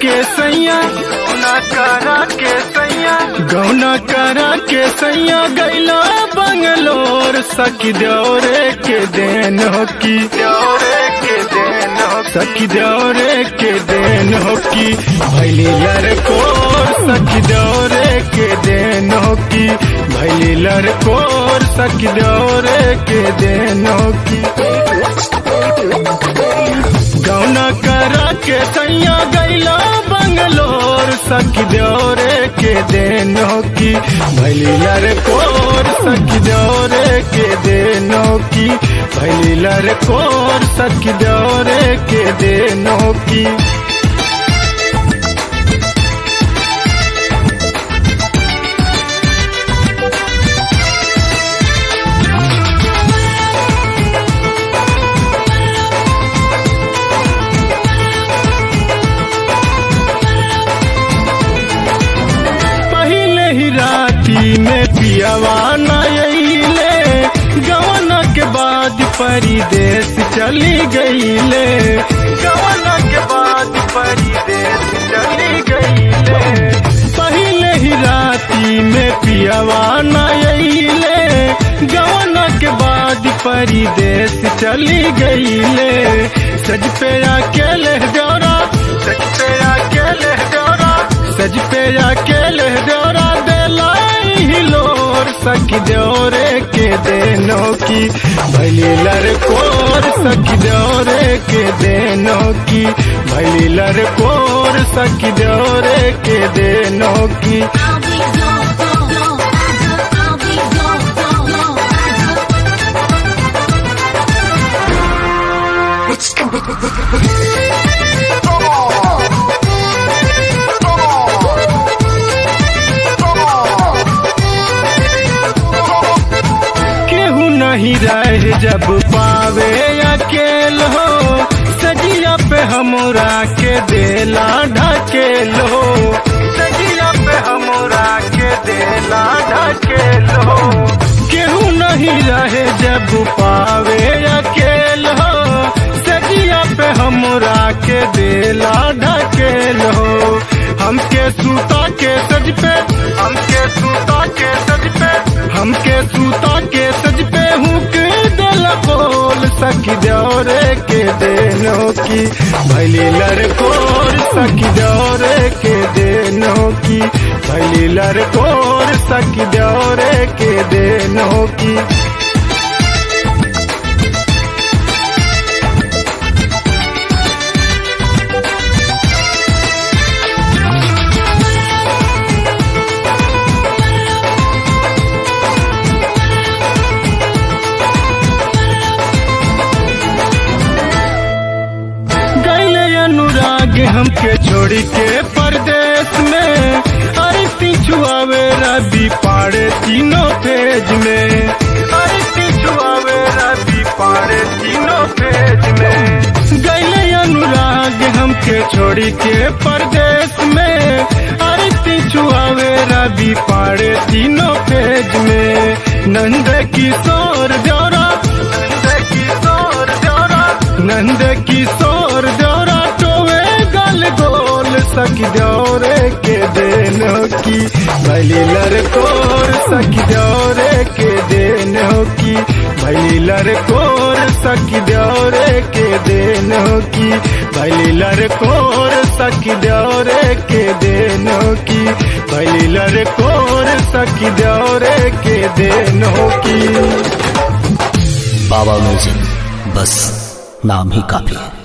के सैया गौना करा के सैया गौना करा के सैया गैला बंगलोर सखी दौरे के देन हो की दौरे के देन हो सखी दौरे के देन हो की भैली लड़कोर सखी दौरे के देन हो की भैली लड़कोर सखी दौरे के देन हो की गौना करा के सैया गैला बंगलोर सखी दौरे के देन हो की भैली लड़कोर सखी दौरे के देन हो की भैली लड़कोर सखी दौरे के देन हो की पहले ही राती में पियावा नईले गवना के बाद परिदेश चली गईले गौना के बाद परिदेश चली गईले पहले ही राती में पियावा नईले गवना के बाद परिदेश चली गईले सज पे अकेले डोरा सच पे अकेले डोरा सज पे अकेले डोरा दिलाई हिलोर सखी दौरे के देनो की भैली लड़कोर सखी दौरे के देनो की भैली लड़कोर सखी दौरे के देनो की I'll be gone, gone, gone. I'll be gone, gone, gone. केहू नहीं रहे जब पावे अकेल हो सजिया पे हमरा के देला ढकेल हो सजिया पे हमरा के देला ढकेलो केहू नहीं रहे जब पावे अकेल हो सजिया पे हमरा के देला ढकेल हो हमके सूता के सज पे हमके सूता के सज पे हमके सूता के सज पे हुक दिल बोल सखी दौरे के देनो की भैली लड़कोर सखी दौरे के देनो की भैली लड़कोर सखी दौरे के देनो की गैले अनुराग हमके छोड़ी के परदेश में अरे पिछुआवे रवि पाड़े तीनों पेज में अरे पिछुआवे रवि पारे तीनों पेज में गैले अनुराग हमके छोड़ी के परदेश में अरे पिछुआवे रवि पाड़े तीनों पेज में नंद किशोर दौरा नंद किशोर दौरा नंद किशोर दौरा टोवे गल गोल सखी दौरे के देनो की भैली लड़कोर सखी दौरे के देनो की भैली लड़कोर सखी दौरे के देनो की भैली लड़कोर सखी दौरे के देनो की भैली लड़कोर सखी दौरे के देनो की बाबा म्यूजिक बस नाम ही काफी है